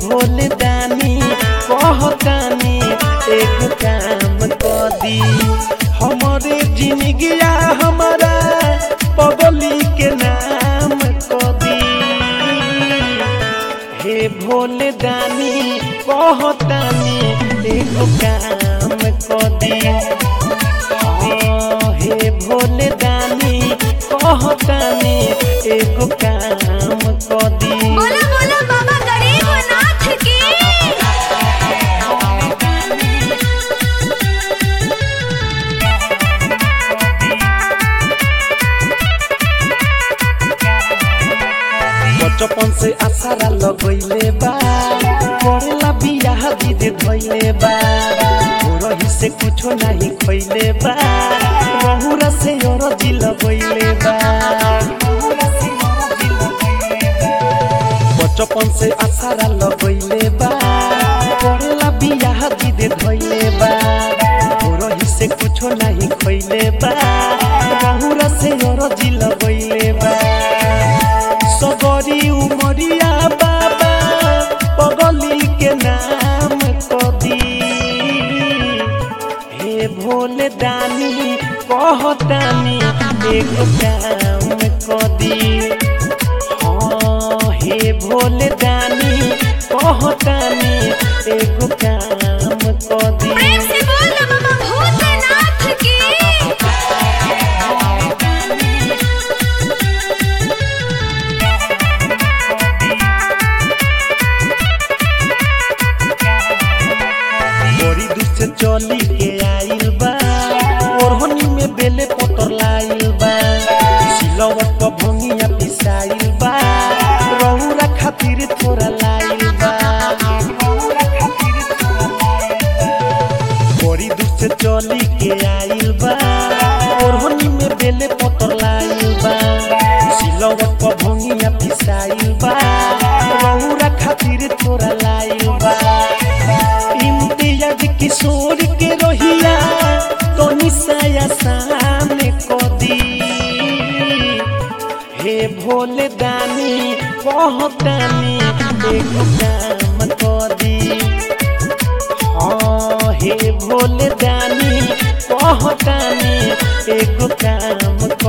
भोले दानी कहतानी एक काम कर दी हमारे जिंदगिया हमारा पगली के नाम कर दी हे भोले दानी कहतानी एक काम कर दी हाँ, हे भोले दानी कहतानी एक काम कर दी बोला बोला बाबा गरीबनाथ की बचपन से आसारा लगैले बा करेला बियाह जिद धैले बा रही से कुछो नहीं खैले बा रहुरा से अरजी लगैले बा बचपन से आसारा लगैले बा करेला बियाह जिद धैले बा रही से कुछो नहीं खैले बा रहुरा से अरजी लगैले बा सगरी उमरिया बाबा पगली के नाम कदी हे भोले दानी कहतानी एक काम कदी हाँ हे भोले दानी कहतानी एक काम कदी प्रेम से बोल बाबा भूतनाथ की बड़ी दूर से चली के आइल बा ओढ़नी में बेले पतर लाइल बा सिलवट पर भंगिया पिसाइल बा रहुरा खातिर थोड़ा लाइल बा बड़ी दूर से चली के आइल बा ओढ़नी में बेले पतर लाइल बा सिलवट पर भंगिया पिसाइल बा रहुरा खातिर थोड़ा लाइल बा इम्तियाज किशोर के रोहिया तो निशाया सामने को दी हे भोले दानी कहतानी एक काम को दी हाँ हे भोले दानी कहतानी एक काम